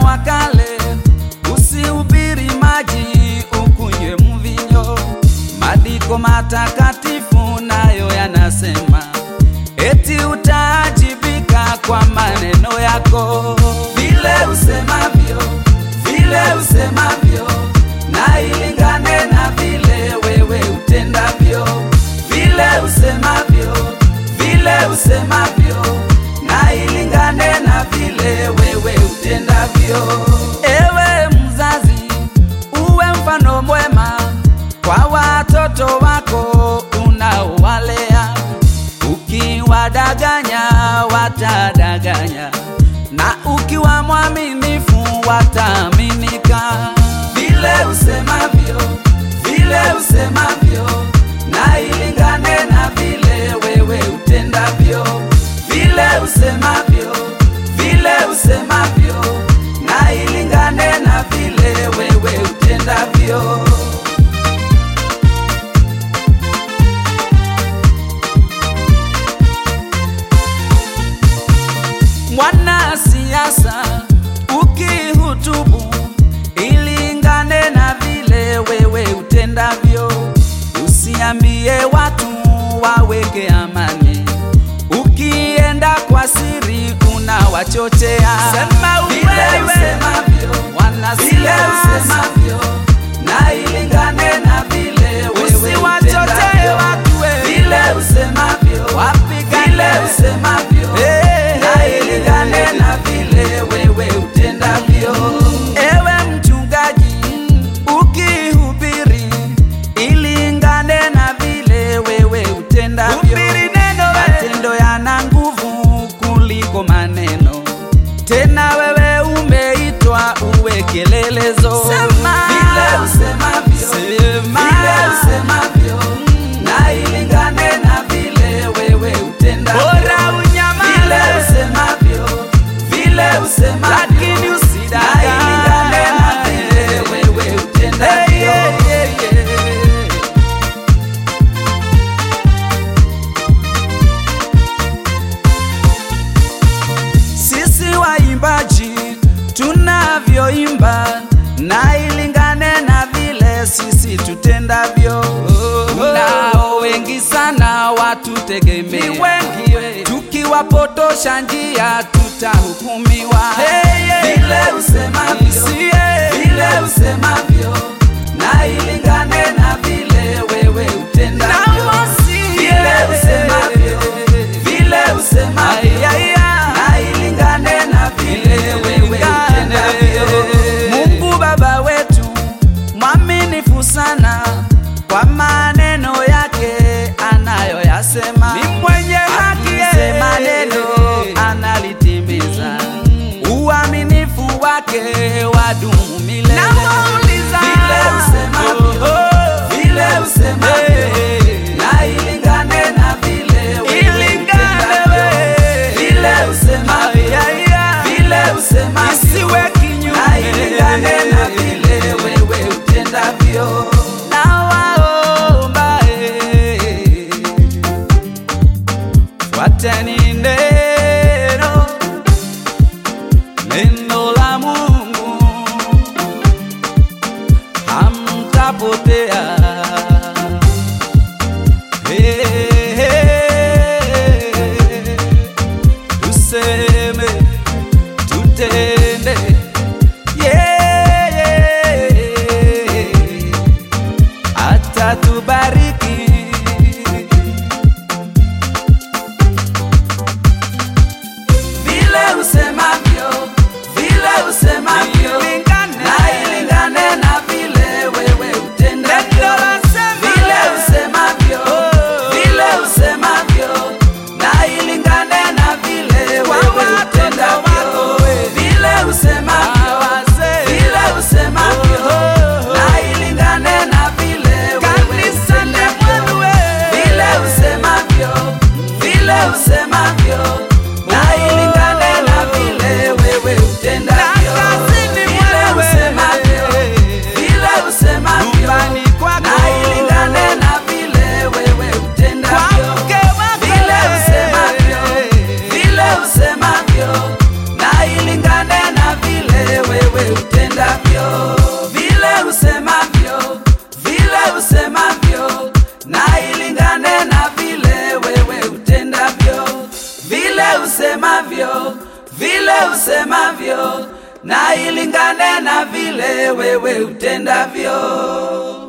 wa kale, usihubiri maji ukunywe mvinyo. Maandiko matakatifu nayo yanasema eti utaajibika kwa maneno yako, vile usemavyo, vile usemavyo, na ilingane na vile wewe utendavyo, vile usemavyo, vile usemavyo, na ilingane na vile wewe utendavyo. Ewe mzazi, uwe mfano mwema kwa watoto wako unaowalea. Ukiwadanganya watadanganya, na ukiwa mwaminifu wataaminika. Vile usemavyo, vile usemavyo, na ilingane na vile wewe utendavyo. Vile usemavyo, vile usemavyo, na ilingane na vile wewe utendavyo. Mwanasiasa ukihutubu, ilingane na vile wewe utendavyo. Usiambie watu waweke amani, ukienda kwa siri unawachochea. Sema Vile usemavyo, wanasiasa vile usemavyo, na ilingane na vile wewe usiwachotee utendavyo. watu we. Vile usemavyo, Wapigane. vile usemavyo, Hey, na hey, ilingane na vile wewe utendavyo. Ewe mchungaji, ukihubiri ilingane na vile wewe utendavyo. Matendo yana nguvu kuliko maneno, tena wewe umeitwa uwe kielelezo. Vile usemavyo, Sema. vile usemavyo, na ilingane na vile wewe utendavyo. Bora unyamaze. Vile usemavyo, vile usemavyo, Lakini usidanganye. na ilingane na vile wewe Hey, utendavyo. yeah, yeah, yeah. Sisi waimbaji tunavyoimba na ilingane na vile sisi tutendavyo. Nao wengi sana watutegemea, tukiwapotosha njia tutahukumiwa. Vile usemavyo, vile usemavyo, na ilingane na vile wewe utendavyo. Vile usemavyo, vile usemavyo, na ilingane na vile wewe utendavyo. Mungu Baba wetu mwaminifu sana kwa maneno yake anayoyasema, ni mwenye haki, akisema neno analitimiza, uaminifu wake wadumu milele. Vile usemavyo, vile usemavyo, na ilingane na vile wewe Ilingane utendavyo. we. Vile usemavyo, vile usemavyo, Isiwe kinyume. na ilingane na vile wewe utendavyo. Nawaomba, eh, fuateni neno, neno la Mungu, hamtapotea. Eh, eh, tuseme tutende yeah, yeah. atatubariki Vile usemavyo, vile usemavyo, Ilingane. na ilingane na vile wewe utendavyo. Neno lasema. Vile usemavyo, Oh. vile usemavyo, na ilingane na vile Kwa wewe watoto utendavyo. wako we. Vile usemavyo, Wazee. vile usemavyo, Oh. na ilingane na vile wewe Kanisa ni utendavyo. mwenu we. Vile usemavyo, vile usemavyo, na ilingane na vile wewe utendavyo. Na kazini Vile mwewe. usemavyo, vile usemavyo, Nyumbani kwako. na ilingane na vile wewe utendavyo. Kwa mke wako. Vile usemavyo, vile usemavyo, na ilingane na vile wewe usemavyo, vile usemavyo, na ilingane na vile wewe utendavyo.